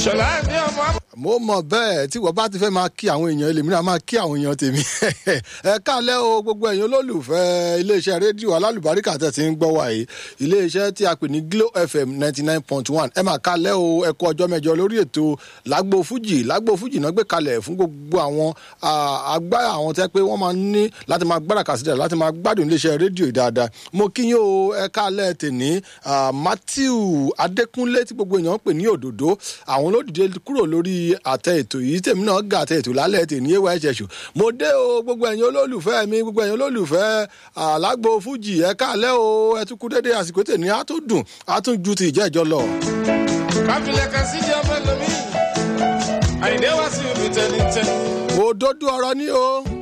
ṣọlá ní ọmọ. mo mọ bẹ́ẹ̀ tí wọ́n bá ti fẹ́ máa kí àwọn èèyàn ẹlẹ́mìíràn máa kí àwọn èèyàn tèmi ẹ káalẹ́ o gbogbo ẹ̀yin olólùfẹ́ iléeṣẹ́ rédíò alálùbáríkà tẹ̀ tí ń gbọ́ wa yìí iléeṣẹ́ tí a pè ní glo fm ninety nine point one ẹ máa káalẹ́ o ẹ kú ọjọ́ mẹ́jọ lórí ètò lágbo fújì lágbo fújì náà gbé kalẹ̀ fún gbogbo àwọn àgbá àwọn tẹ́ pé wọ́n máa ní láti máa gbára kàsídẹ̀ láti máa gbádùn iléeṣẹ́ rédíò yìí dáadáa mo kí yín o ẹ káalẹ́ tèní matthew adékúnlé tí gbogbo èèyàn ń pè ní òdòdó àwọn olódìdé kúrò lórí àtẹ ètò yìí tèmi náà ga àtẹ ètò lálẹ́ tèmi ewa ẹ̀ṣẹ̀ ṣù mo dé o gbogbo ẹ̀yin olólùfẹ́ mi gbogbo ẹ̀yin olólùfẹ́ àlágbó fújì ẹ káàlẹ́ o ẹ tún kú dédé àsìkò tèmi á tún dùn á tún ju ti ìjẹ́jọ́ lọ. káfílẹ̀ kan sí jẹ́ ọmọ lómi àyìndé wá sí ibi tẹ̀lé tẹ̀. òdodo ọ̀rọ̀ ni o.